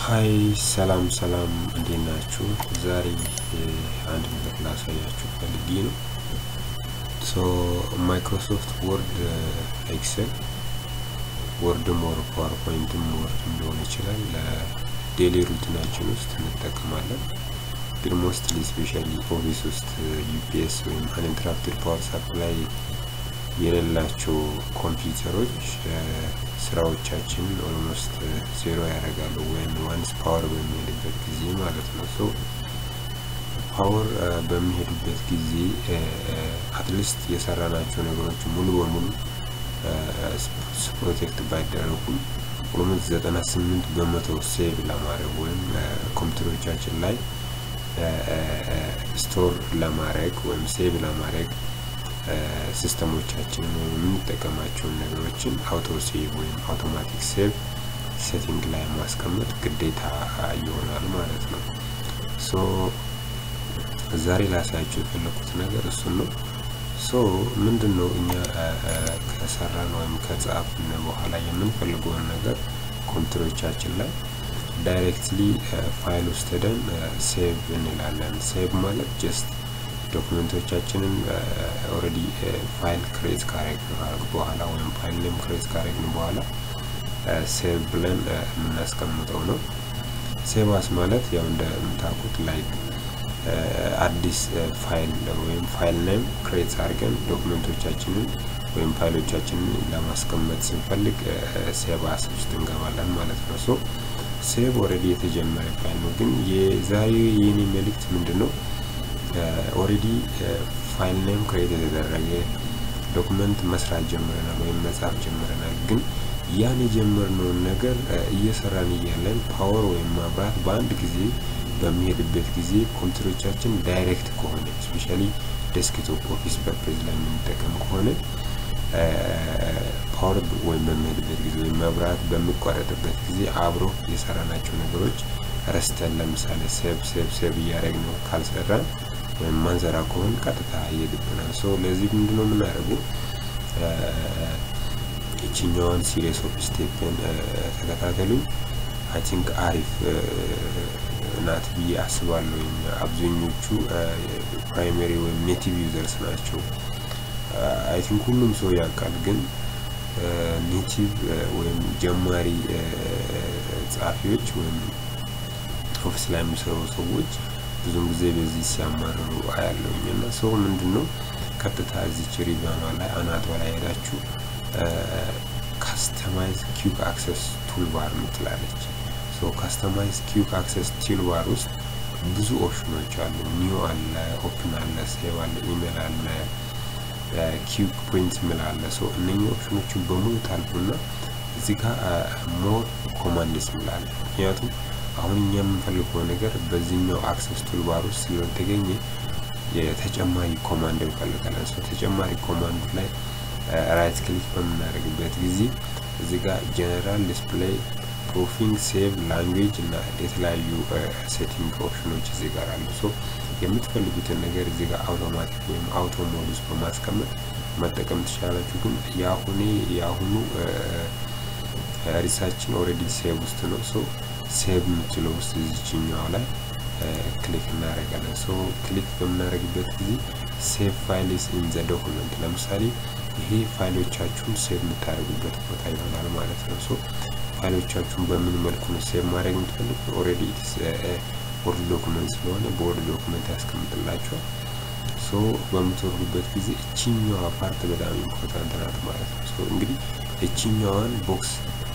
ሀይ ሰላም ሰላም እንዴት ናችሁ? ዛሬ አንድ ነገር ላሳያችሁ ፈልጌ ነው። ሶ ማይክሮሶፍት ወርድ ኤክሰል ወርድም ወር ፓወርፖይንትም ወርድም ሊሆን ይችላል ለዴሊ ሩቲናችን ውስጥ እንጠቀማለን። ግን ሞስትሊ ስፔሻሊ ኦፊስ ውስጥ ዩፒኤስ ወይም አንኢንተራፕትድ ፓወር ሳፕላይ የሌላቸው ኮምፒውተሮች ስራዎቻችንን ኦልሞስት ዜሮ ያደርጋሉ ወይም ዋንስ ፓወር በሚሄድበት ጊዜ ማለት ነው። ሶ ፓወር በሚሄዱበት ጊዜ አትሊስት የሰራናቸው ነገሮች ሙሉ በሙሉ ፕሮቴክት ባይደረጉም ኦልሞስት ዘጠና ስምንት በመቶ ሴቭ ለማድረግ ወይም ኮምፒውተሮቻችን ላይ ስቶር ለማድረግ ወይም ሴቭ ለማድረግ ሲስተሞቻችንን ወይም የምንጠቀማቸውን ነገሮችን አውቶ ሴቭ ወይም አውቶማቲክ ሴቭ ሴቲንግ ላይ ማስቀመጥ ግዴታ ይሆናል ማለት ነው። ሶ ዛሬ ላሳያቸው የፈለኩት ነገር እሱን ነው። ሶ ምንድን ነው እኛ ከሰራን ወይም ከጻፍን በኋላ የምንፈልገውን ነገር ኮምፒውተሮቻችን ላይ ዳይሬክትሊ ፋይል ውስጥ ሄደን ሴቭ እንላለን። ሴቭ ማለት ጀስት ዶክመንቶቻችንን ኦልሬዲ ፋይል ክሬት ካረግን በኋላ ወይም ፋይል ኔም ክሬት ካረግን በኋላ ሴቭ ብለን የምናስቀምጠው ነው። ሴቫስ ማለት ያው እንደምታውቁት ላይክ አዲስ ፋይል ወይም ፋይል ኔም ክሬት አድርገን ዶክመንቶቻችንን ወይም ፋይሎቻችንን ለማስቀመጥ ስንፈልግ ሴቫስ ውስጥ እንገባለን ማለት ነው። ሶ ሴቭ ኦልሬዲ የተጀመረ ፋይል ነው። ግን የዛሬ የኔ መልእክት ምንድን ነው? ኦልሬዲ ፋይል ኔም ክሬት የተደረገ ዶክመንት መስራት ጀምረናል ወይም መጻፍ ጀምረናል። ግን ያን የጀመርነውን ነገር እየሰራን እያለን ፓወር ወይም ማብራት በአንድ ጊዜ በሚሄድበት ጊዜ ኮምፒውተሮቻችን ዳይሬክት ከሆነ ስፔሻሊ ዴስክቶፕ ኦፊስ ፐርፔዝ ላይ የምንጠቀም ከሆነ ፓወር ወይም በሚሄድበት ጊዜ ወይም መብራት በሚቋረጥበት ጊዜ አብሮ የሰራናቸው ነገሮች ረስተን ለምሳሌ ሴቭ ሴቭ ሴቭ እያደረግን ካልሰራን ወይም ማንሰራ ከሆን ቀጥታ ይሄድብናል። ሶ ለዚህ ምንድነው የምናደርገው? ይችኛዋን ሲሪየስ ኦፍ ስቴፕን ተከታተሉኝ። አይ ቲንክ አሪፍ ናት ብዬ አስባለሁ። አብዛኞቹ ፕራይመሪ ወይም ኔቲቭ ዩዘርስ ናቸው። አይ ቲንክ ሁሉም ሰው ያውቃል። ግን ኔቲቭ ወይም ጀማሪ ጸሐፊዎች ወይም ኦፊስ ላይ የሚሰሩ ሰዎች ብዙም ጊዜ በዚህ ሲያማርሩ አያለውኝ እና ሰው ምንድን ነው ቀጥታ እዚች ሪቫኗ ላይ አናቷ ላይ ሄዳችሁ ካስተማይዝ ኪዩክ አክሰስ ቱልባር ምትላለች። ሶ ካስተማይዝ ኪዩክ አክሰስ ቱልባር ውስጥ ብዙ ኦፕሽኖች አሉ። ኒው አለ፣ ኦፕን አለ፣ ሴቭ አለ፣ ኢሜል አለ፣ ኪዩክ ፕሪንት ምል አለ። ሶ እነኚህ ኦፕሽኖችን በሙሉ ታልፉና እዚህ ጋር ሞር ኮማንድስ ምላለ ምክንያቱም አሁን እኛ የምንፈልገው ነገር በዚህኛው አክሰስ ቱልባር ውስጥ ስለተገኘ የተጨማሪ ኮማንድ እንፈልጋለን። ሰው ተጨማሪ ኮማንዱ ላይ ራይት ክሊክ በምናደርግበት ጊዜ እዚህ ጋር ጀነራል ዲስፕሌይ ፕሮፊንግ ሴቭ ላንጉዌጅ እና የተለያዩ ሴቲንግ ኦፕሽኖች እዚህ ጋር አሉ። ሶ የምትፈልጉትን ነገር እዚህ ጋር አውቶማቲክ ወይም አውቶ ሞድ ውስጥ በማስቀመጥ መጠቀም ትችላላችሁ። ግን የአሁኔ የአሁኑ ሪሳችን ኦልሬዲ ሴቭ ውስጥ ነው። ሶ ሴቭ የምትለው ውስጥ እዚችኛዋ ላይ ክሊክ እናደርጋለን። ሶ ክሊክ በምናደርግበት ጊዜ ሴቭ ፋይልስ ኢን ዘ ዶክመንት ለምሳሌ ይሄ ፋይሎቻችሁን ሴቭ የምታደርጉበት ቦታ ይሆናል ማለት ነው። ሶ ፋይሎቻችሁን በምን መልኩ ነው ሴቭ ማድረግ የምትፈልጉ? ኦልሬዲ ወርድ ዶክመንት ስለሆነ በወርድ ዶክመንት ያስቀምጥላችኋል። ሶ በምትወርዱበት ጊዜ እችኛዋ ፓርት በጣም ኢምፖርታንት ናት ማለት ነው። ሶ እንግዲህ እችኛዋን ቦክስ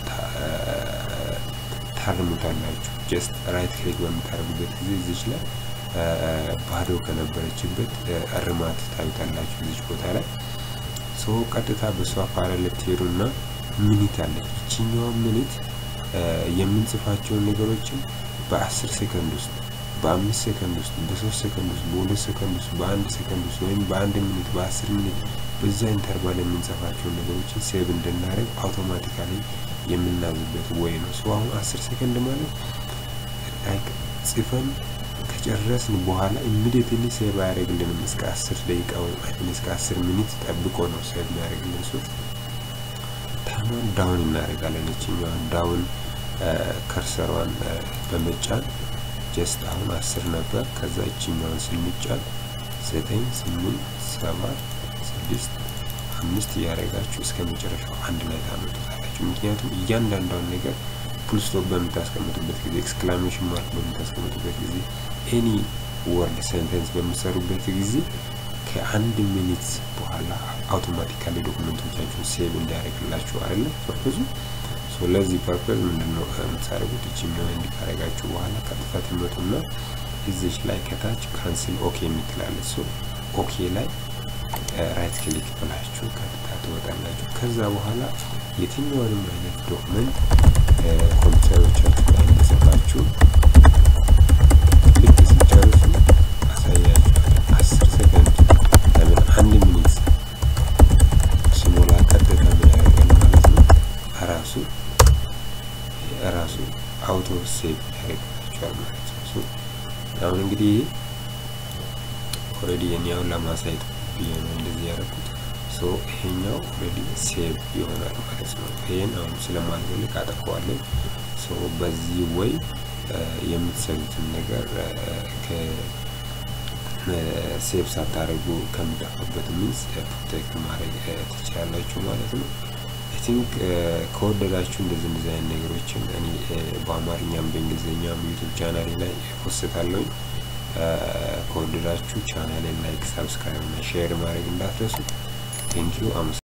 ታርሙታላችሁ። ጀስት ራይት ክሊክ በምታደርጉበት ጊዜ እዚች ላይ ባዶ ከነበረችበት እርማት ታዩታላችሁ እዚች ቦታ ላይ ሶ ቀጥታ በሷ ፓራል ትሄዱ እና ሚኒት አለች። ይችኛዋ ሚኒት የምንጽፋቸውን ነገሮችን በአስር ሴከንድ ውስጥ በአምስት ሴከንድ ውስጥ በሶስት ሴከንድ ውስጥ በሁለት ሴከንድ ውስጥ በአንድ ሴከንድ ውስጥ ወይም በአንድ ሚኒት በአስር ሚኒት በዛ ኢንተርቫል የምንጽፋቸውን ነገሮችን ሴቭ እንድናደርግ አውቶማቲካሊ የምናዝበት ወይ ነው። ሶ አሁን አስር ሴከንድ ማለት ላይክ ጽፈን ከጨረስን በኋላ ኢሚዲየትሊ ሴቭ አያደርግልንም። እስከ አስር ደቂቃ ወይም እስከ አስር ሚኒት ጠብቆ ነው ሴቭ የሚያደርግልን። ሶ ታይሟን ዳውን እናደርጋለን። ይችኛዋን ዳውን ከርሰሯን በመጫን ጀስት አሁን አስር ነበር። ከዛ እችኛውን ስንጫን ዘጠኝ ስምንት ሰባት ስድስት አምስት እያደረጋችሁ እስከ መጨረሻው አንድ ላይ ታመጡታላችሁ። ምክንያቱም እያንዳንዷን ነገር ፉል ስቶፕ በምታስቀምጡበት ጊዜ ኤክስክላሜሽን ማርክ በምታስቀምጡበት ጊዜ ኤኒ ወርድ ሴንተንስ በምሰሩበት ጊዜ ከአንድ ሚኒት በኋላ አውቶማቲካሊ ዶክመንቶቻችሁን ሴቭ እንዲያደርግላችሁ አይደለ ፐርፐዙ። ለዚህ ፐርፐዝ ምንድነው የምታደርጉት? እችኛው እንዲህ ካደረጋችሁ በኋላ ቀጥታ ትመጡና እዚች ላይ ከታች ካንስል ኦኬ የምትላለች ሰው ኦኬ ላይ ራይት ክሊክ ብላችሁ ቀጥታ ትወጣላችሁ። ከዛ በኋላ የትኛውንም አይነት ዶክመንት ኮምፒውተሮቻችሁ ላይ እንደጽፋችሁ ልክ ሲጨርሱ አሳያችኋለሁ። አስር ሰከንድ ለምን አንድ ሚኒት ሲሞላ ቀጥታ ምን ያደርጋል ማለት ነው ራሱ ራሱ አውቶ ሴቭ ያደርግላችኋል ማለት ነው። አሁን እንግዲህ ኦልሬዲ የኛውን ለማሳየት ብዬ ነው እንደዚህ ያደረኩት። ሶ ይሄኛው ኦልሬዲ ሴቭ ይሆናል ማለት ነው። ይሄን አሁን ስለማልፈልግ አጠፋዋለሁ። ሶ በዚህ ወይ የምትሰሩትን ነገር ሴቭ ሳታደርጉ ከሚጠፋበት ሚንስ ፕሮቴክት ማድረግ ትችላላችሁ ማለት ነው። ቲንክ ከወደዳችሁ እንደዚህ እንደዚህ አይነት ነገሮችን እኔ በአማርኛም በእንግሊዝኛም ዩቱብ ቻናሌ ላይ ፖስታለሁኝ። ከወደዳችሁ ቻናሌን ላይክ፣ ሳብስክራይብ እና ሼር ማድረግ እንዳትረሱ። ቴንኪዩ።